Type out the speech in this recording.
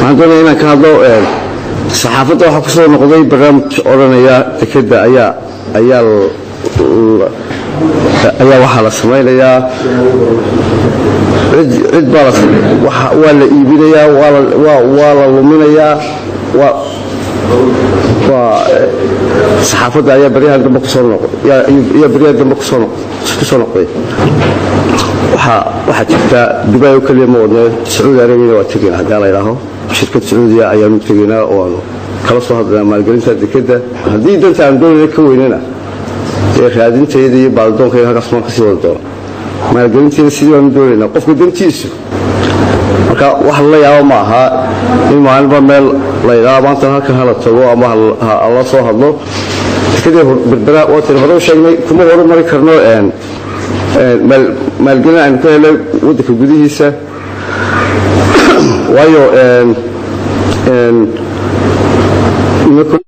waxaan doonaya inaan ka hadlo saxaafadda waxaa ku soo noqday barnaamij odhanaya dekeda ayaa ayaa ayaa waxaa la samaynayaa cid baa waa la iibinayaa waa la luminayaa saxaafadda ayaa baryahan dambe kusoo ayaa baryahan dambe kusoo kusoo noqday waxaa waxaa jirta dubai oo keliya ma wadne sacuudi arabiyana waa tegayna haddii la idhaaho shirkad sacuudiya ayaanu tegaynaa oo aanu kala soo hadlaynaa maalgelinta dekeda haddii danta aan doonayna ka weynana dee raadinteeda iyo baaldoonkayga halkaas maan kasii wada doona maalgelinteeda sidii baanu doonaynaa qofka dantiisu marka wax la yaabo ma aha in maalinba meel la ydhaa maanta halkan hala tago ama hala soo hadlo dekadii berbera waataynu hore u sheegnay kuma horumari karno maalgelin aynu ka helay waddanka gudihiisa waayo